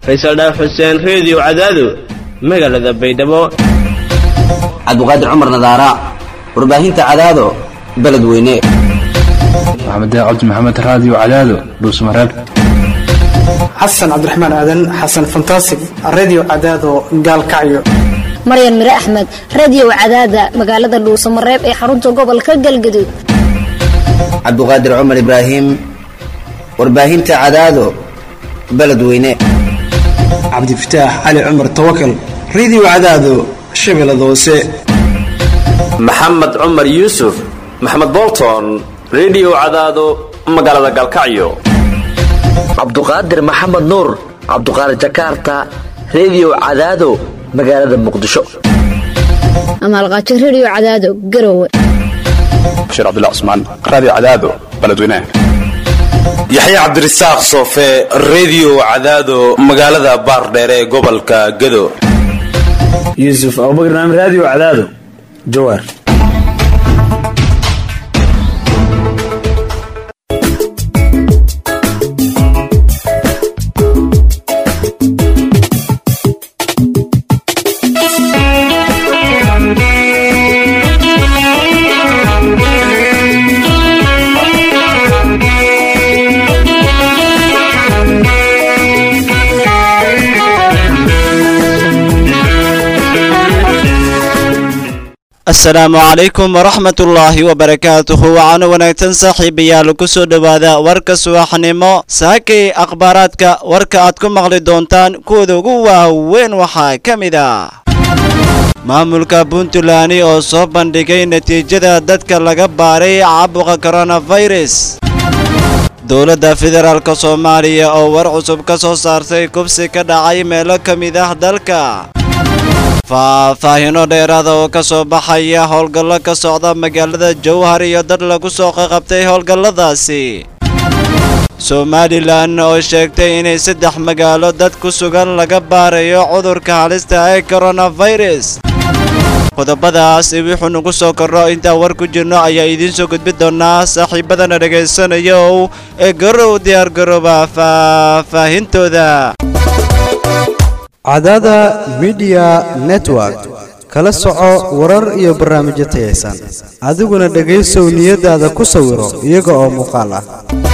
faysal dhaaf xuseen reediyo cadaado magaalada baydhabo cabdiqaadir cumar nadaara warbaahinta cadaado beledweyne maxamed cabdi maxamed raadiyo cadaado dhuusmareeb xasan cabdiraxmaan aadan xasan fantasig redio cadaado gaalkacyo maryan mire axmed radio cadaada magaalada dhuusamareeb ee xarunta gobolka galgaduud cabdiqaadir cumar ibraahim warbaahinta cadaado beledweyne cabdifataax cali cumar tawakal redio cadaado shabeellada hoose maxamed cumar yuusuf maxamed bolton redio cadaado magaalada gaalkacyo cabduqaadir maxamed nuur cabduqaadir jakarta redio cadaado magaalada muqdisho amaalqaajo radio cadaado garowe bashiir cabdilla cusmaan raadiyo cadaado beledweynaha yaxya cabdirasaaq soofe redio cadaado magaalada baardheere ee gobolka gado yuusuf abubakar naam raadiyo cadaado jawaar asalaamu calaykum waraxmatullaahi wabarakaatuhu waxaana wanaagsan saaxiibayaal ku soo dhowaada warka subaxnimo saakay akhbaaraadka warka aad ku maqli doontaan kuwooda ugu waaweyn waxaa ka mid ah maamulka puntland oo soo bandhigay natiijada dadka laga baaray caabuqa koronafirus dowladda federaalk soomaaliya oo war cusub ka soo saartay kubsi ka dhacay meelo ka mid ah dalka faahfaahino dheeraada oo ka soo baxaya howlgallo ka socda magaalada jowhar iyo dad lagu soo qaqabtay howlgalladaasi somalilan oo sheegtay inay saddex magaalo dad ku sugan laga baarayo cudurka halista ee koronafirus qodobadaas wixuu nagu soo korro intaan war ku jirno ayaa idiin soo gudbi doonaa saaxiibadana dhegaysanayow ee garow diyaargarooba faahfaahintooda cadaada midiya network kala soco warar iyo barnaamijyo tayaysan adiguna dhegaysow niyadaada ku sawiro iyaga oo muuqaal ah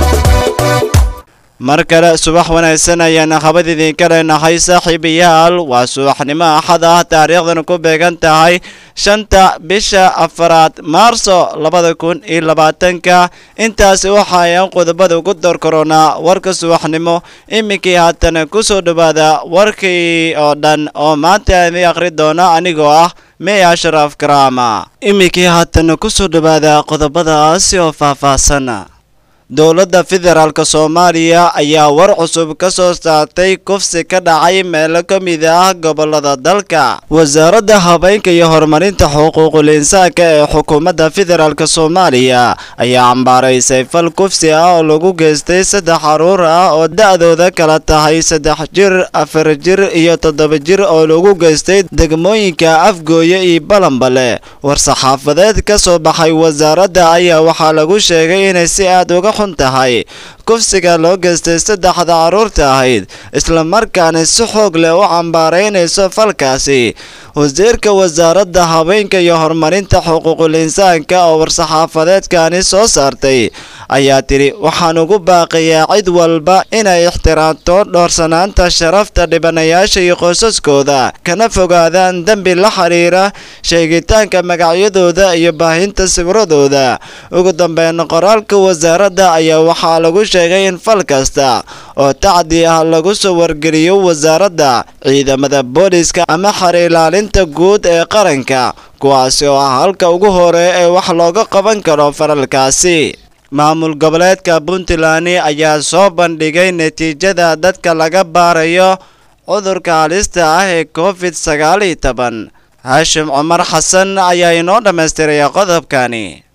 mar kale subax wanaagsan ayaan habad idinka leenahay saaxiibayaal waa subaxnimo axad ah taariikhdan ku beegan tahay shanta bisha afaraad maarso labada kun iyo labaatanka intaasi waxaayaan qodobada ugu door koronaa warka subaxnimo iminkii haatan ku soo dhowaada warkii oo dhan oo maanta idin akhri doona anigoo ah mey ashraf karaama iminkii haatan ku soo dhowaada qodobadaasi oo faahfaahsan dowladda federaalk soomaaliya ayaa war cusub ka soo saartay kufsi ka dhacay meelo ka mid ah gobolada dalka wasaaradda habeynka iyo horumarinta xuquuqul insaanka ee xukuumadda federaalk soomaaliya ayaa cambaaraysay fal kufsi ah oo lagu geystay saddex caruur ah oo da-dooda kala tahay saddex jir afar jir iyo toddoba jir oo lagu geystay degmooyinka afgooye iyo balambale war-saxaafadeed ka soo baxay wasaaradda ayaa waxaa lagu sheegay inay si aad uga xun tahay kufsiga loo geystay saddexda carruurta ahayd islamarkaana si xoog leh u cambaaraynayso falkaasi wasiirka wasaaradda haweenka iyo horumarinta xuquuqul insaanka oo war-saxaafadeedkani soo saartay ayaa tidhi waxaan ugu baaqiyaa cid walba inay ixtiraamto dhoorsanaanta sharafta dhibanayaasha iyo qoysaskooda kana fogaadaan dembi la xiriira sheegitaanka magacyadooda iyo baahinta sawirradooda ugu dambeyn qoraalka wasaaradda ayaa waxaa lagu sheegay in fal kasta oo tacdi ah lagu soo wargeliyo wasaaradda ciidamada booliska ama xar ilaalinta guud ee qaranka kuwaasi oo ah halka ugu hore ee wax looga qaban karo faralkaasi maamul goboleedka puntland ayaa soo bandhigay natiijada dadka laga baarayo cudurka halista ah ee covid sagaal iyo toban haashim cumar xasan ayaa inoo dhammaystiraya qodobkani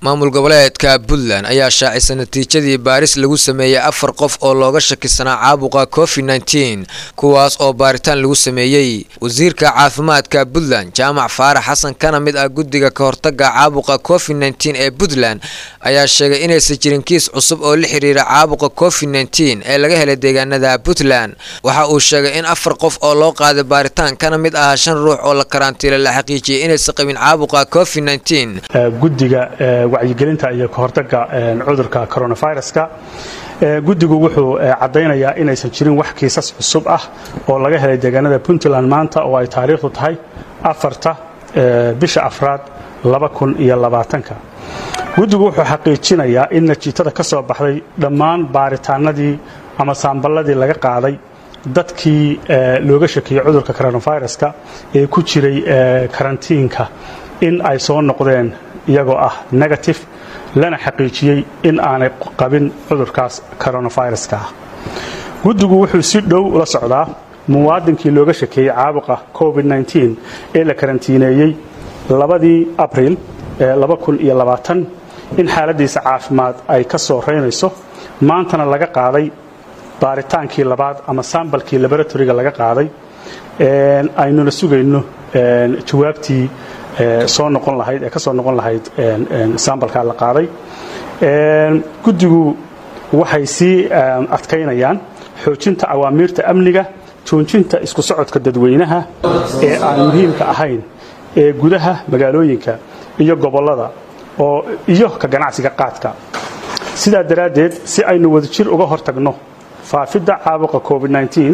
maamul goboleedka puntland ayaa shaacisay natiijadii baaris lagu sameeyey afar qof oo looga shakisanaa caabuqa covid nteen kuwaas oo baaritaan lagu sameeyey wasiirka caafimaadka puntland jaamac faarax xasan kana mid ah guddiga ka hortaga caabuqa covid nteen ee puntland ayaa sheegay inaysan jirin kiis cusub oo la xiriira caabuqa covid nteen ee laga helay deegaanada puntland waxa uu sheegay in afar qof oo loo qaaday baaritaan kana mid ah shan ruux oo la karantiilay la xaqiijiyey inaysan qabin caabuqa covid nteen guddiga wacyigelinta iyo kahortaga cudurka coronaviruska guddigu wuxuu caddaynayaa inaysan jirin wax kiisas cusub ah oo laga helay deegaanada puntland maanta oo ay taariikhdu tahay afarta bisha afraad ka guddigu wuxuu xaqiijinayaa in natiijada ka soo baxday dhammaan baaritaanadii ama saamballadii laga qaaday dadkii looga shakiyey cudurka coronaviruska ee ku jiray karantiinka in ay soo noqdeen iyagoo ah negative lana xaqiijiyey in aanay qabin cudurkaas coronaviruska guddigu wuxuu si dhow ula socdaa muwaadinkii looga shakeeyey caabuqa covid ee la karantiineeyey labadii abriil in xaaladiisa caafimaad ay ka soo reynayso maantana laga qaaday baaritaankii labaad ama sambalkii laboratoriga laga qaaday aynuna sugayno jawaabtii soo noqon lahayd ee ka soo noqon lahayd sambalkaa la qaaday guddigu waxay sii adkaynayaan xoojinta awaamiirta amniga joojinta isku socodka dadweynaha ee aan muhiimka ahayn ee gudaha magaalooyinka iyo gobollada oo iyo ka ganacsiga qaadka sidaa daraaddeed si aynu wadajir uga hortagno faafidda caabuqa covid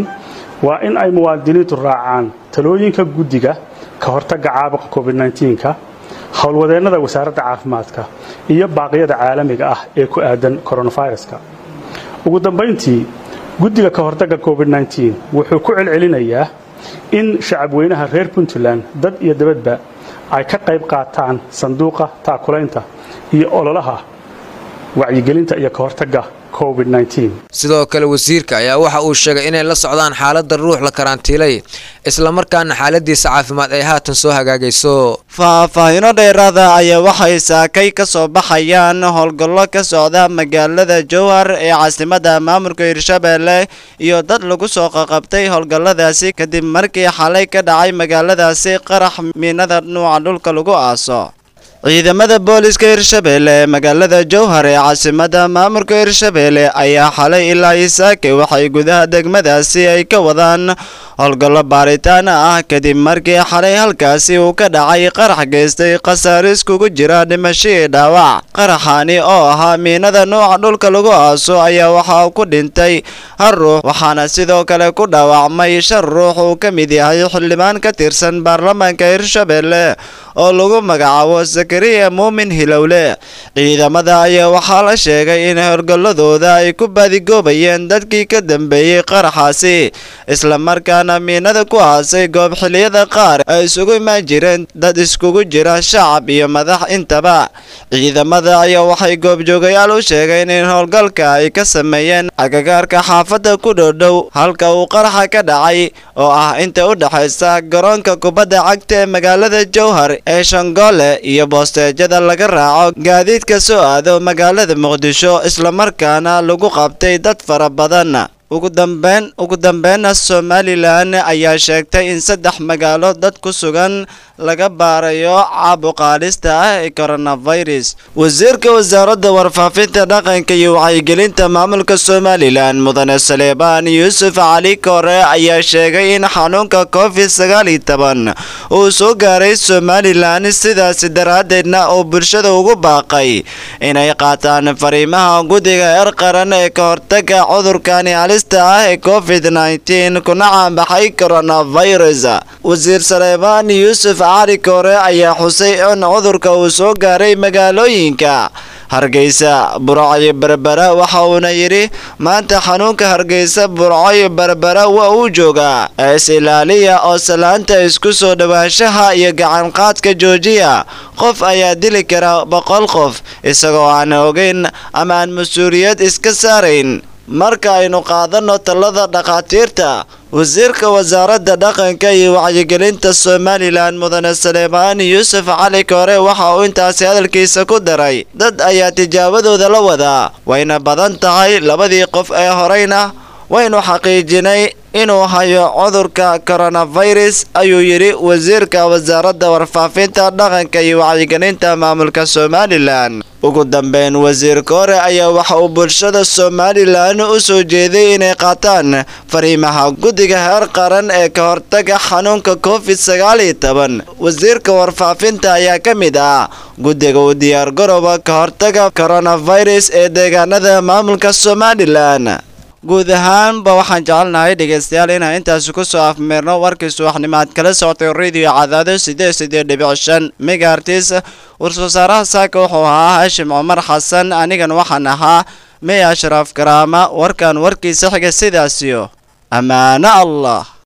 waa in ay muwaadiniintu raacaan talooyinka guddiga ka hortagga caabuqa covid ka howlwadeennada wasaaradda caafimaadka iyo baaqyada caalamiga ah ee ku aadan coronaviruska ugu dambayntii guddiga ka hortagga covid wuxuu ku celcelinayaa in shacabweynaha reer puntland dad iyo dabadba ay ka qayb qaataan sanduuqa taakulaynta iyo ololaha wacyigelinta iyo ka hortagga covid sidoo kale wasiirka ayaa waxa uu sheegay inay la socdaan xaaladda ruux la karantiilay islamarkaana xaaladiisa caafimaad ay haatan soo hagaagayso faahfaahino dheeraada ayaa waxay saakay ka soo baxayaan howlgallo ka socda magaalada jowhar ee caasimada maamulka hirshabeelle iyo dad lagu soo qaqabtay howlgalladaasi kadib markii xalay ka dhacay magaaladaasi qarax miinada nuuca dhulka lagu aaso ciidamada booliska hirshabeelle ee magaalada jowhar ee caasimada maamulka hirshabeelle ayaa xalay ilaa isaake waxay gudaha degmadaasi ay ka wadaan howlgallo baaritaan ah kadib markii xalay halkaasi uu ka dhacay qarax geystay khasaare iskugu jira dhimashadii dhaawac qaraxani oo ahaa miinada nuuca dhulka lagu aaso ayaa waxaa ku dhintay hal ruux waxaana sidoo kale ku dhaawacmay shan ruux uu ka mid yahay xildhibaan ka tirsan baarlamaanka hirshabeelle oo lagu magacaabo zakariya muumin hilowle ciidamada ayaa waxaa la sheegay in howlgalladooda ay ku baadigoobayeen dadkii ka dambeeyey qaraxaasi islamarkaana miinada ku aasay goob xiliyada qaar ay isugu imaan jireen dad iskugu jira shacab iyo madax intaba ciidamada ayaa waxay goobjoogayaal u sheegeen in howlgalka ay ka sameeyeen agagaarka xaafadda ku dhowdhow halka uu qaraxa ka dhacay oo ah inta u dhexaysa garoonka kubadda cagta ee magaalada jowhar ee shangoole iyo boosteejada laga raaco gaadiidka soo aado magaalada muqdisho islamarkaana lagu qabtay dad fara badan ugu dambeyn ugu dambeynna somalilan ayaa sheegtay in saddex magaalo dad ku sugan laga baarayo caabuqaadhista ah ee coronavirus wasiirka wasaaradda warfaafinta dhaqanka iyo wacyigelinta maamulka somalilan mudane saleebaan yuusuf cali kore ayaa sheegay in xanuunka covid sagaal iyo toban uu soo gaaray somalilan sidaasi daraaddeedna uu bulshada ugu baaqay inay qaataan fariimaha guddiga eer qaran ee ka hortaga cudurkani halista ah ee covid kuna caanbaxay coronavirus wasiir saleebaan yuusuf cali kore ayaa xusay in cudurka uu soo gaaray magaalooyinka hargeysa burco iyo berbera waxa uuna yidhi maanta xanuunka hargeysa burco iyo berbera waa uu joogaa ees ilaaliya oo salaanta isku soo dhowaanshaha iyo gacanqaadka joojiya qof ayaa dili kara boqol qof isagoo aan ogeyn ama aan mas-uuliyad iska saarayn marka aynu qaadanno talada dhakhaatiirta wasiirka wasaaradda dhaqanka iyo wacyigelinta somalilan mudane saleemaan yuusuf cali koore waxa uu intaasi hadalkiisa ku daray dad ayaa tijaabadooda la wadaa wayna badan tahay labadii qof ee horeyna waynu xaqiijinay inuu hayo cudurka koronafirus ayuu yidhi wasiirka wasaaradda warfaafinta dhaqanka iyo wacyigelinta maamulka somalilan ugu dambeyn wasiir koore ayaa waxa uu bulshada somalilan u soo jeeday inay qaataan fariimaha guddiga heer qaran ee ka hortaga xanuunka covid sagaal iyo toban wasiirka warfaafinta ayaa ka mid ah guddiga u diyaargarooba ka hortaga koronafirus ee deegaanada maamulka somalilan guud ahaanba waxaan jecelnahay dhegaystayaal inaan intaasi ku soo afmeerno warkii subaxnimo aad kala socotay radio cadaado siddeed siddeed dhibic shan megaartis war-soo saaraha saaka wuxuu ahaa haashim cumar xasan anigan waxaan ahaa mey ashraaf karaama warkan warkiisa xiga sidaasiyo ammaano allah